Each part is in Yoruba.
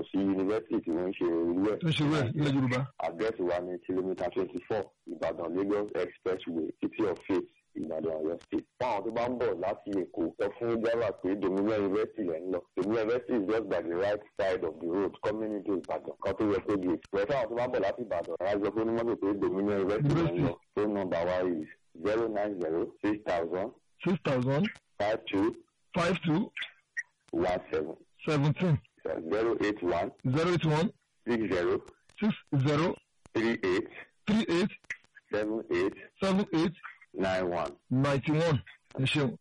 sí yunifásitì tí wọ́n ń ṣe irú ẹ̀. tó ṣe wẹ̀ ilẹ̀ yorùbá. àdírẹ́sì wa ní kìlómítà twenty four ìbàdàn lagos expressway city of faith ìbàdàn ọ̀yọ́ state. fún àwọn tó bá ń bọ̀ láti èkó sọ fún java pé dominion university lẹ́ ń lọ dominion university is just by the right side of the road coming into ìbàdàn kan tó yẹ kó di èkó. fún àwọn tó bá ń bọ̀ láti ìbàdàn ara jọ pé onímọ̀tò pé dominion university lẹ́ ń lọ phone number wa is zero nine zero six thousand six thousand five two five two one seven seventeen zero eight one zero eight one six zero six zero three eight three eight seven eight seven eight nine one. ninety one ẹ ṣeun.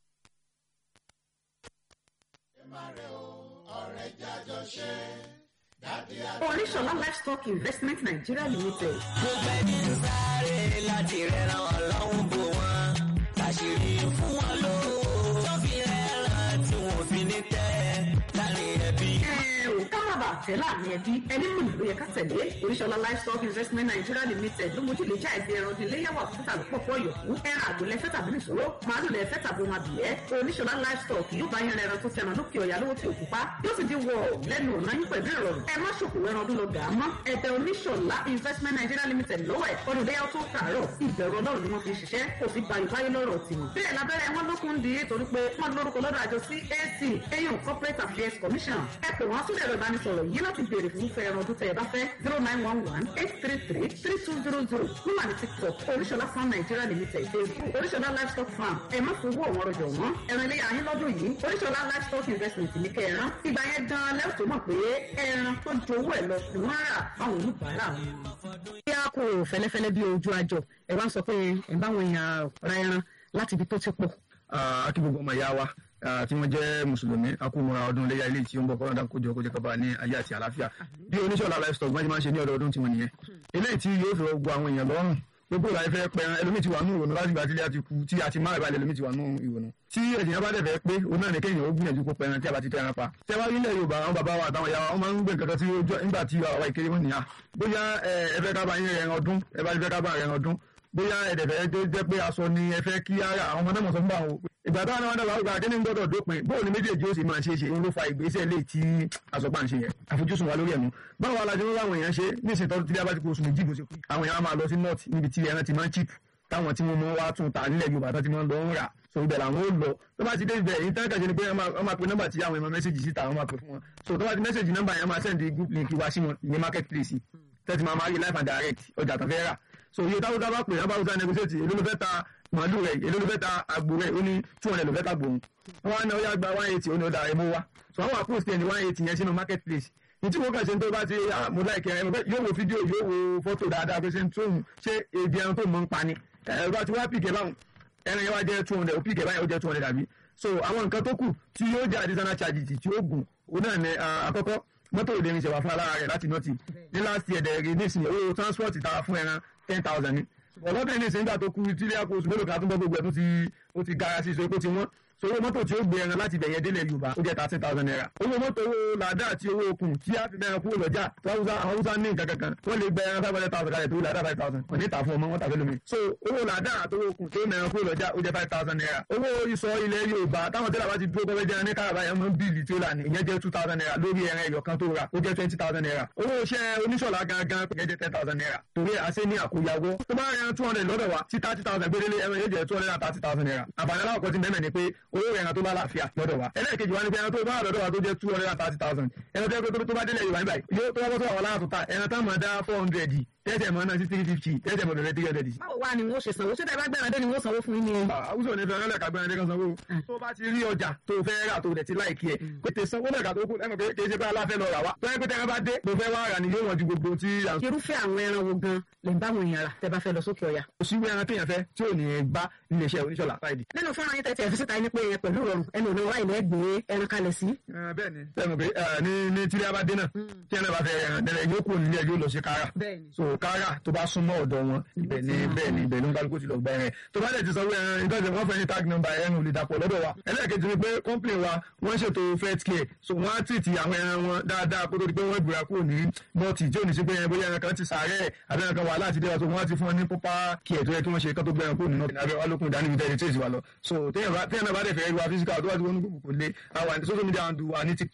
oníṣọlá livestock investment nigeria limited. gbogbo ẹni ń sáré láti rẹran ọlọ́run bò wọ́n láṣìírí fún wọn lówó tó fi rẹran tí wọn fi ní tẹ́ láàrin ẹbí. ẹ ò ká má bàa tẹ̀ láàrin ẹbí ẹni mú ìlú yẹ ká tẹ̀lé oníṣọlá livestock investment nigeria limited ló mójú lè já ẹbí ẹran di léyàwó àkútà lọ́pọ̀pọ̀ yòókù ẹran àgbò lẹ́fẹ́ tàbí nìṣòro màálù lẹ́fẹ́ tàbí ohun abìyẹ́ oníṣọlá livestock yóò bá yẹn ẹran tó tẹran lókè ọ̀yà lówó tí ò pupa yóò sì di wọ lẹ́nu ọ̀nà yín pẹ̀lú ìrọ̀rùn ẹ má ṣòkò ẹran ọdún lọ gà á mọ́ ẹ̀bẹ̀ oníṣọlá investment nigeria limited lọ́wọ́ ẹ̀ ọdún léyàwó tó kàárọ̀ ìbẹ̀rù ọlọ́run ni wọ́n fi ṣiṣẹ́ kò sí bayọ̀báyọ̀ lọ́rọ̀ tiwọn. bẹ́ẹ̀ lábẹ́rẹ́ wọn lókun di torí pé wọ́n lórúkọ lọ́dọ̀ àjọ cac eyín corporate affairs commission ẹ pè wọ́n sórí ẹ̀rọ ìbánisọ̀rọ̀ yìí láti béèrè fún fẹ́ ẹran ọdún tẹ̀ ẹ bá fẹ́ zero nine one one eight three three three two zero zero níwà ní tiktok oríṣọlá farm nigeria limited facebook oríṣọlá livestock farm ẹ má fowó ọ̀wọ́n rọjò wọ́n ẹran ilé ayé lọ́dún yìí oríṣọlá livestock investment ní kẹran ìgbà yẹn gan lẹ́yìn tó mọ̀ pé ẹran tó ju owó ẹ̀ lọ ni wọ́n rà fáwọn oníbàárà wọn. bí a kò fẹ́lẹ́fẹ́lẹ́ bí ojú àjọ ẹ wá sọ pé ẹ bá àwọn èèyàn ra ẹran láti ibi tó ti pọ̀. akí gbogbo ọmọ ìyá wa ah, tí wọ́n jẹ́ mùsùlùmí akúmọ̀ra ọdún iléyà ilé tí ó ń bọ̀ kọ́ńdà kójọ kójọ kaba ní ayé àti àlàáfíà bí oníṣọ́lá livestock máa ń máa ń ṣe ní ọdọọdún tí wọ́n nìyẹn eléyìí tí yóò fi gbogbo àwọn èèyàn lọ́rùn gbogbo ìlànà ìfẹ́ pẹran ẹlòmíì ti wà nù ìrònú láti ìgbà tí ilé àti kú tí a ti máa ìbàlẹ̀ ẹlòmíì ti wà nù ìrònú tí ènìyàn bá dẹ̀fẹ̀ pé òun náà ní kéèyàn ó gbìyànjú kó pẹran tí a bá ti tẹran pa tẹ wá nílẹ̀ yorùbá àwọn bàbá wa àtàwọn ìyá wa wọn máa ń gbé nǹkan kan tí ó jọ nígbà tí àwa ìkéré wọn nìyà bóyá ẹ fẹ́ ká bá yín rẹ̀ ọdún ẹ bá fẹ́ ká bá rẹ̀ ọdún bóyá ẹ̀dẹ̀fẹ̀ tó jẹ́ pé aṣọ ni ẹ fẹ́ kí ara àwọn ọmọdé mọ̀ sọ fún àwọn ìgbà táwọn náà dàgbà àgbà kí ni gbọ́dọ̀ dópin bóun ni méjèèjì ó sì máa ṣe é ṣe ń ló fa ìgbésẹ̀ lè tí àsọpá ń ṣe yẹn àfojúsùn wa lórí ẹ̀mú báwo alájọ ń láwọn èèyàn ṣe ní ìsìn tọ́jú tí a bá ti kó oṣù méjì bó ṣe kú àwọn èèyàn á máa lọ sí north níbi tí ẹran ti máa ń chip táwọn tí wọ́n mọ wá tún ta nílẹ̀ yorùbá tó ti máa ń lọ ń rà so ibẹ̀ làwọn ó lọ tó bá ti dé ibẹ̀ yìí tẹ́lẹ̀ kàṣe ni pé wọ́n máa pe nọ́mbà tí àwọn èèyàn mẹ́sẹ̀gì síta wọ́n máa pe fún wọn so tó bá ti mẹ́sẹ̀gì nọ́mbà yẹn máa send group link wá sí wọn ní market place tẹ́tí máa máa rí life and direct ọjà tó fẹ́ rà so iye táwọn táwọn bá pè wọ́n bá wọ́n negotiate èló ló fẹ́ ta màálù rẹ̀ èló ló fẹ́ ta àgbò rẹ̀ ó ní two hundred ló fẹ́ ta gbòòrùn wọ́n á ní ọyá gba one eighty ó ní ọ̀dà ẹ̀mú wa so àwọn àpò stand one eighty yẹn sínú market place ní tí wọ́n kàn ṣe ń tó bá ti mo láìkẹ́ ẹ̀ yóò wo fídíò yóò wo fọ́tò dáadáa pé ṣe ń tóun ṣé ebi ẹran tó mọ̀ ń pa ni ẹ̀rọ bá ti wá pìkẹ́ báwọn ẹran yẹn wá jẹ́ two hundred pìkẹ́ báyìí ó jẹ́ two hundred àbí so àwọn nǹkan tó kù tí yóò jẹ́ additional charges tí ó gùn òun náà ní àkọ́kọ́ mọ́tò òde ní ìṣẹ̀wà fún alára rẹ̀ láti nọ́ọ̀tì ní last year dẹ̀rẹ̀ ní ìsìn owó transport tara fún ẹran ten thousand ni ọlọ́dún ní ìsìn nígbà tó kú tí ilé àpò oṣù mélòó kan tó ń bọ́ gbogbo ẹ̀ tó ti ó ti gara sí ìṣòro tí wọ́n so owó mọ́tò tí ó gbé ẹran láti bẹ̀yẹn délẹ̀ yorùbá ó jẹ́ thirteen thousand naira owó mọ́tò owó làdá àti owó okùn tí a fi bẹ̀rẹ̀ kúrò lọ́jà tó haúsá àwọn haúsá ní nǹkan kankan wọ́n lè gbẹ ẹran five hundred thousand kalẹ̀ tó làdá five thousand wọ́n ní ìta fún ọmọ wọn tàbí lómi so owó làdá àti owó okùn tó mẹ́rin kúrò lọ́jà ó jẹ́ five thousand naira owó ìsọ ilẹ̀ yorùbá táwọn tẹ́lẹ̀ bá ti dúró kọ́fẹ́ jẹ́ ní káràbá yẹn mọ́ bíìlì tírélà ni ìyẹn jẹ́ two thousand naira lórí ẹran ẹ̀yọ̀ kan tó ra ó jẹ́ twenty thousand naira owó iṣẹ́ oníṣọ̀lá gangan ìyẹn jẹ́ ten thousand naira torí àṣẹ ní àkóyawó tó bá yẹn two hundred lọ́dọ̀ wa tí thirty thousand gbélé ẹran yóò jẹ́ two hundred and thirty thousand naira àǹfààní aláwọ̀ ti mẹ́mẹ́ ni pé owó ẹran tó bá láàfíà lọ́dọ̀ wa ẹlẹ́ẹ̀kejì wa ni pé ẹran tó bá wà lọ́dọ̀ wa tó jẹ́ two hundred and thirty thousand ẹran tó yẹ tó bá délẹ̀ yorùbá níbàyí yóò tó bá bọ́ sọ àwọn aláàtò ta ẹran táwọn máa dá four hundred tẹ́tẹ̀ mọ́ náà sí three fifty tẹ́tẹ̀ mọ́ lọ́dọ̀ three hundred. báwo wá ni wọ́n ṣe sanwó ṣé tẹ́ bá gbẹ́ran dé ni wọ́n sanwó fún yín ni. àwùjọ ní fẹ́ràn lẹ́ka gbẹ́ran dé kan sanwó. tó bá ti rí ọjà tó fẹ́ rà tó rẹ̀ ti láìkí ẹ̀ pété sanwó lẹ́ka tó kù ẹ̀mọ̀ pé kì í ṣe pé aláfẹ́ lọ rà wá. tó yẹ pé tẹ́ran bá dé tó fẹ́ wá rà ni yóò wọ́n ju gbogbo tí. irúfẹ́ àwọn ẹran wo gan lè bá àwọn èèyàn rà tẹ́ bá fẹ́ lọ sókè ọ̀yà. kò sí ẹran téèyàn fẹ́ tí ò ní bá iléeṣẹ́ oníṣọ́lá fáìdì. nínú fọ́nrán yín tẹ́tí ẹ̀ fi síta ní pé yẹn pẹ̀lú rọrùn ẹnu òní wáyé lẹ́gbẹ̀ẹ́ ẹran kalẹ̀ sí. bẹ́ẹ̀ni bẹ́ẹ̀ni pé ní ní tírí abadé náà tí ẹran bá fẹ́ ẹran dẹrẹ yóò kúrò nílé yóò lọ sí kára so kára tó bá súnmọ́ ọ̀dọ̀ wọn ibẹ̀ ni bẹ́ẹ̀ ni ibẹ̀ ló ń kálukú ti lọ gba ẹran tó bá lè ti sanwó ẹran ìtọ́jú wọn fẹ́ ní tag number ẹran ò lè dàpọ̀ lọ́dọ̀ wa ẹlẹ́ẹ̀kejì ni pé company wa wọ́n ṣètò fet care so wọ́n á tìtì àwọn ẹran wọn dáadáa kó tó di pé wọ́n ìbúra kúrò ní nọ́ọ̀tì tí ò ní sí pé ẹran bóyá ẹran kan ti sàárẹ̀ àbí ẹran kan wà láti dé wa so wọ́n á ti fún wọn ní proper care tó yẹ kí wọ́n ṣe kán tó gbé ẹran kúrò ní nọ́ọ̀tì abẹ́ wa lókun ìdánimí tẹ́lẹ̀ tí èsì wa lọ so téèyàn bá dẹ̀ fẹ́ rí wa physical tó wá ti wọ́n ní kò lè àwọn social media handle wa ní tiktok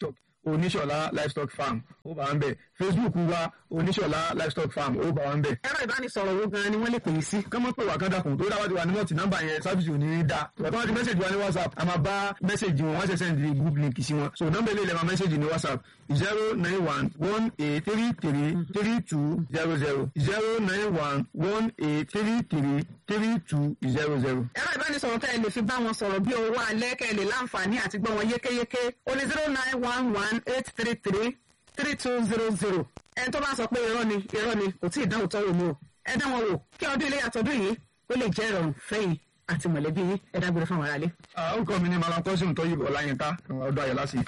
oníṣọ̀lá livestock farm ó bá wọn bẹ̀ facebook wa oníṣọ̀lá livestock farm ó bá wọn bẹ̀. ẹ̀rọ ìbánisọ̀rọ̀ wo gan-an ni wọ́n lè pè é sí. kọ́mọ́ pé wà kádàkùn tó dáwọ́ ti wà ní nọ́ọ̀tì nọ́mbà yẹn sáfìsì ò ní í da ìgbà tó wọ́n ti mẹ́sẹ̀jì wa ní whatsapp a máa bá mẹ́sẹ̀jì wọn wọ́n ṣe sẹ́ndì group link sí wọn so nọ́mbà ilé ilẹ̀ máa mẹ́sẹ̀jì ní whatsapp zero nine one one eight three three three two zero zero zero nine one one eight three three three two zero zero. ẹ̀rọ ìbánisọ̀rọ̀ tẹ́ ẹ lè fi bá wọn sọ̀rọ̀ bí owó alẹ́ kẹ́ ẹ lè láǹfààní àti gbọ́ wọn yékéyéké ó ní zero nine one one eight three three three two zero zero ẹni tó bá sọ pé irọ́ ni irọ́ ni kò tí ì dánwò tọ́wò mú o ẹ dá wọn wò kí ọdún ilé àtọ́dún yìí ó lè jẹ́ ìrọ̀rùn fẹ́yìn àti mọ̀lẹ́bí yín ẹ dágbére fún àwọn aráalé. orúkọ mi ni malam kọ́sùn tọ́yìbù ọláyínká ọdún ayọ̀lá sí.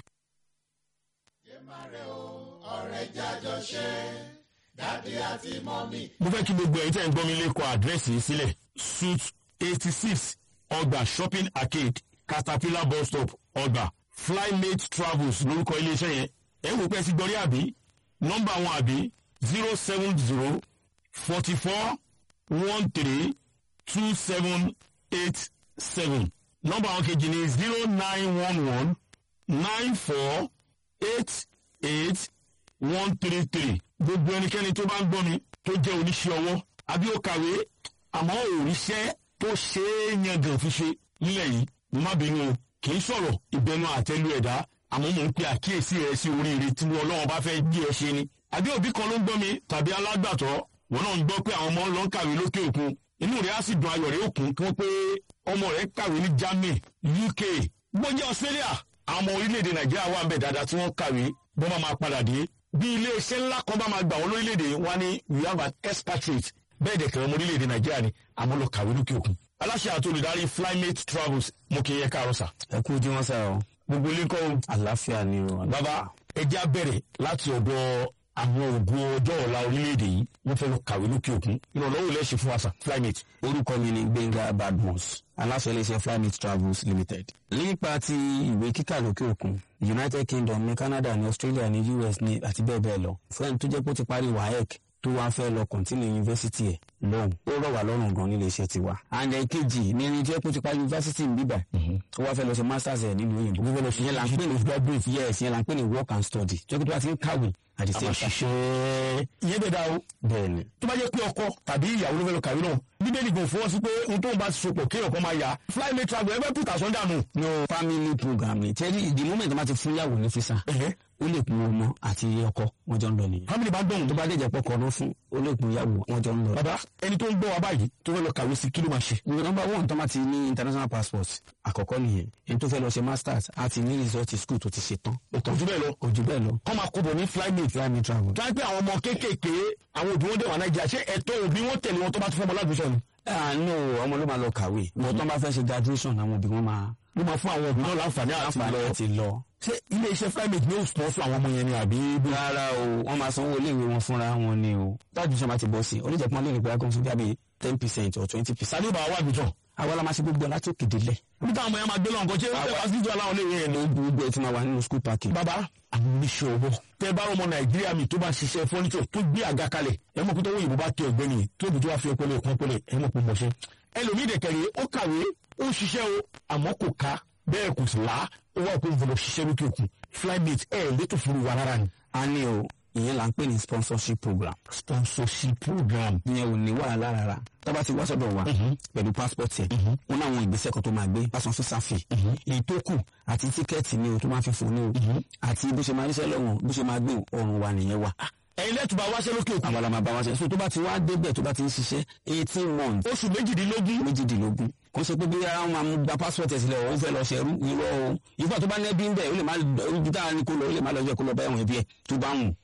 mo fẹ́ kí gbogbo ẹ̀yin tẹ́ ń gbọ́ mi lẹ́kọ̀ọ́ àdírẹ́sì yìí sílẹ̀ suit eighty six ọgbà shopping arcade caterpillar bus stop ọgbà flymate travels lórúkọ iléeṣẹ́ yẹn ẹ̀ wò pẹ́ sí gbọ́rí àbí nọ́mbà wọn àbí zero seven zero forty four one three two seven eight seven nọ́mbà wọn kejì ní zero nine one one nine four eight eight one three three gbogbo ẹnikẹ́ni tó bá ń gbọ́ mi tó jẹ́ oníṣẹ́ ọwọ́ àbí ó kàwé àmọ́ òrìṣẹ́ tó ṣe é yangàn fi ṣe nílẹ̀ yìí mo má bínú o kì í sọ̀rọ̀ ìbẹnu àtẹlu ẹ̀dá àmọ́ mò ń pe àkíyèsí rẹ sí oríire tí ọlọ́run bá fẹ́ jí ẹ ṣe ni àbí òbí kan ló ń gbọ́ mi tàbí alágbàtọ́ wọn náà ń gbọ́ pé àwọn ọmọ lọ ń kàwé lókè òkun inú rẹ̀ á sì dùn ayọ̀ rẹ̀ òkun kí wọ́n pé ọmọ rẹ̀ kàwé ní Germany UK gbọ́njẹ́ Australia àwọn ọmọ orílẹ̀-èdè Nàìjíríà wà ń bẹ̀ dáadáa tí wọ́n kàwé bọ́n bá máa padà dé bí iléeṣẹ́ ńlá kan bá máa gbà wọ́n lórílẹ̀‐èdè wọn ní we have an expatriate bẹ́ẹ̀ dẹ̀ kẹrẹ ọmọ orílẹ̀‐èdè nàìjíríà ni àmọ́ lọ kàwé lókè òkun. aláṣẹ àti olùdarí flymate travels mo kì í yẹ káàárọ̀ sà. ẹ kú ojú wọn sá o gbogbo ilé kọ́ o. àlàáfíà ni o. bàbá ẹjẹ́ á bẹ̀rẹ̀ láti ọ̀dọ̀ àwọn ògùn ọjọ́ ọ̀la orílẹ̀‐èdè yìí wọ́n fẹ́ lọ kàwé lókè òkun ìrànlọ́wọ́ lẹ́ ṣe fún wa sà flymate. orúkọ mi ni gbẹ̀ngà badmus aláṣẹ iléeṣẹ́ flymate travels limited. nípa ti ìwé kíkà lókè òkun united kingdom ní canada ní australia ní us ní àti bẹ́ẹ̀ bẹ́ẹ̀ lọ fún ẹni tó jẹ́ pé ó ti parí waec tó wá fẹ́ lọ kọ̀ntínú yunifásitì ẹ̀ lọ́hùn ó rọ̀ wá lọ́rùn gan nílé iṣẹ́ tiwa. and èkejì ní ẹni tó jẹ́ pé ó ti parí yunifásitì ń bíbà ó wá fẹ́ lọ ṣe masters ẹ̀ nílùú òyìnbó ó fẹ́ lọ ṣe yẹn là ń pè ní graduate yes yẹn là ń pè ní work and study tó jẹ́ pé tó bá ti ń kàwé àti àmọ́ same ṣiṣẹ́ ìyẹn bẹ̀ dá o. bẹ́ẹ̀ ni tó bá jẹ́ pé ọkọ tàbí ìyàwó ló fẹ́ lọ kàwé náà bíbélì kò fọwọ́ sí pé ohun tóun bá ti sopọ̀ kéèyàn kan máa yá flymate travel ẹ fẹ́ pùtà sọ́ndà nù. no family program ni tẹ́lí the moment wọ́n ti fún yàwó ní fisa ó lè kun ọmọ àti ọkọ wọn jọ ń lọ nìyẹn family bá dọ̀hún tó bá dẹ̀jẹ̀ pọ̀ kọ́ ló fún ó lè kun yàwó wọn jọ ń lọ. bàbá ẹni tó ń gbọ́ wa báyìí tó fẹ́ lọ kàwé sí kí ló máa ṣe. nọmba one tó máa ti ní international passport àkọ́kọ́ nìyẹn ẹni tó fẹ́ lọ ṣe masters àti ní result school tó ti ṣe tán kò jù bẹ́ẹ̀ lọ kò jù bẹ́ẹ̀ lọ kọ́ máa kó bọ̀ ní flymate flyme travel. tó wá pé àwọn ọmọ kéékèèké àwọn òbí wọn dẹ̀ wà nàìjíríà ṣé ẹ̀tọ́ òbí wọn tẹ̀lé wọn tó bá tún fọmọ lágbèsọ ni. àánú ọmọ ló máa lọ kàwé bọ́ tó bá fẹ́ ṣe graduation àwọn òbí wọn máa ló máa fún àwọn òbí náà láǹfààní àti láǹfààní lọ. àti lọ. ṣé ilé iṣẹ́ flymate ní òsùn fún àwọn ọmọ yẹn ni àbí bí. rárá o wọ́n máa sanwó iléèwé wọn fúnra wọn ni o tájú sọ ma ti bọ́ sí i oníjẹ̀pọ̀ lè ní pé akọ́sọ́ bí i ten percent or twenty percent. sáré bá wa àgbẹjọ. àwa la máa ṣe gbogbo ẹ̀ láti òkè délẹ̀. bí táwọn ọmọ yẹn máa gbé lọ́nkọ́ ṣé wọ́n fẹ́ fásitì aláwọ̀ lè yẹn ni. gbogbo ẹ̀ ti máa wà nínú school parking. bàbá àwọn oníṣẹ́ owó. tẹ bá ọmọ nàìjíríà mi tó bá ṣiṣẹ́ fọ́nìṣọ̀ tó gbé àga kalẹ̀ ẹ mọ̀ pé tó wọ́n bá tẹ ọ̀gbẹ́ni yìí tó bí tó wá fi ọpọlọ ìkan ọpọlọ ẹ mọ̀ pé mọ̀ṣẹ́. ẹlòmíì dẹ̀kẹ̀rẹ̀ ó kàwé ó ṣiṣẹ́ o àmọ́ kò ká bẹ́ẹ̀ kò sì lá ó wà pé ìfọlọ́ ṣiṣẹ́ lókè òkun flymate ẹ̀ létò fún wa rárá ni. a ní o ìyẹn là ń pè ní sponsorship program. sponsorship program. ìyẹn ò ní wàhálà rárá tábà ti wá sọ́dọ̀ wa pẹ̀lú passport ẹ̀ wọn náà àwọn ìgbésẹ̀ kan tó máa gbé pásán físà fee èyí tó kù àti tíkẹ́ẹ̀tì ni o tó máa fi fò ní o àti bó ṣe máa ríṣẹ́ lọ́wọ́ bó ṣe máa gbé ọrùn wa nìyẹn wa. ẹ̀yin lẹ́tùbà wáṣẹ́ lókè òkun. àwọn làmà bá wa ṣe so tó bá ti wá débẹ̀ tó bá ti ń ṣiṣẹ́ eighteen months oṣù méjìdínlógún. méjìdínlógún kò ṣe pé bí ara wọn máa mú gba passport ẹ̀ sílẹ̀ ó fẹ́ lọ ṣẹ̀rú irọ́ o ìgbà tó bá ní ẹbí ń bẹ̀ ó lè má ibi tá a ní kó lọ ó lè má lọ jẹ́ kó lọ bá ẹ̀wọ̀n ẹbí ẹ̀ tó bá wù.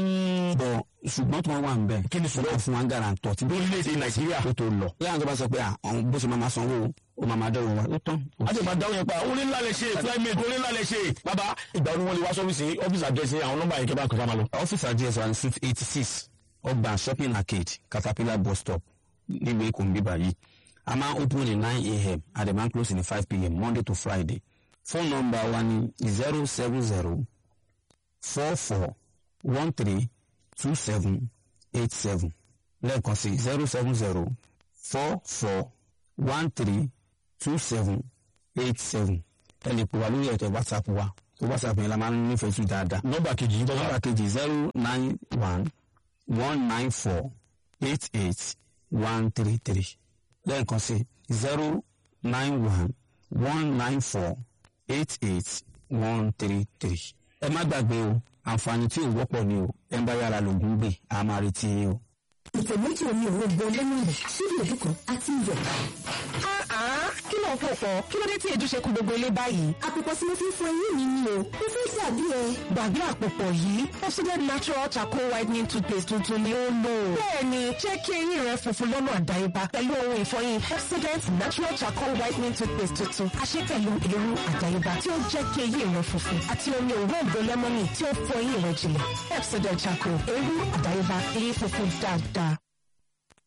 bọ̀ ṣùgbọ́n tó wà ń bẹ̀ Kí ni ṣùgbọ́n? wọ́n fún wa ń garantọ̀ tí lórílẹ̀‐èdè nàìjíríà. tó tó lọ. bí àwọn tó bá sọ pé àwọn bó ṣe máa ma sanwó o máa ma dọ̀rọ̀ wa ó tán. a ti máa dáhùn yẹn pa orí ńlá lè ṣe flymate orí ńlá lè ṣe. bàbá ìgbà wo ni wọ́n lè wá sọ́fíìsì ọ́fíìsì àdírẹ́sì àwọn nọ́mbà yẹn kí a bá kọjá máa lọ. ọ́fíìsì address wa ní suite eighty six ọgbà shopping arcade caterpillar bus stop nílùú èkó nbí báyìí a máa open ní nine a.m. and a máa close ní five p.m. monday to friday phone number wa ní zero seven zero four four one three two seven eight seven lẹ́ẹ̀kan sí zero seven zero four four one three two seven eight seven ẹ lè pè wá lórí ẹ̀tọ́ whatsapp wa tó whatsapp yẹn la máa ń nífẹ̀ẹ́ sí dáadáa. nọ́mbà kejì yìí nọ́mbà tọ́ka kejì zero nine one one nine four eight eight one three three lẹ́ẹ̀kan sí zero nine one one nine four eight eight one three three. ẹ má gbàgbé o àǹfààní tí ò wọ́pọ̀ ni o ẹ ń bá yàrá lògùn gbé a máa retí yín o. ìtẹ̀ méjì omi òrombo lẹ́mọ̀nì síbi èdè kan àti iyọ̀. kí ló ń pò pọ̀ kí ló dé tí èdè ṣe kú gbogbo ilé báyìí. àpòpọ̀ tí mo fi ń fọ eyín mi ni o mo fẹ́ dàbí ẹ. gbàgbé àpòpọ̀ yìí Pepsodent natural charcoal whitening toothpaste tuntun ni ó lò. bẹ́ẹ̀ni jẹ́ kí eyín rẹ funfun lọ́nà àdáyébá pẹ̀lú ohun ìfọyín Pepsodent natural charcoal whitening toothpaste tuntun àṣẹ pẹ̀lú èrú àdáyébá tí ó jẹ́ kí eyín rẹ funfun àti omi òróǹbó lẹ́mọ́nì tí ó fọ eyín rẹ jìnlẹ̀ Pepsodent charcoal èrú àdáyébá eyín funfun dáadáa.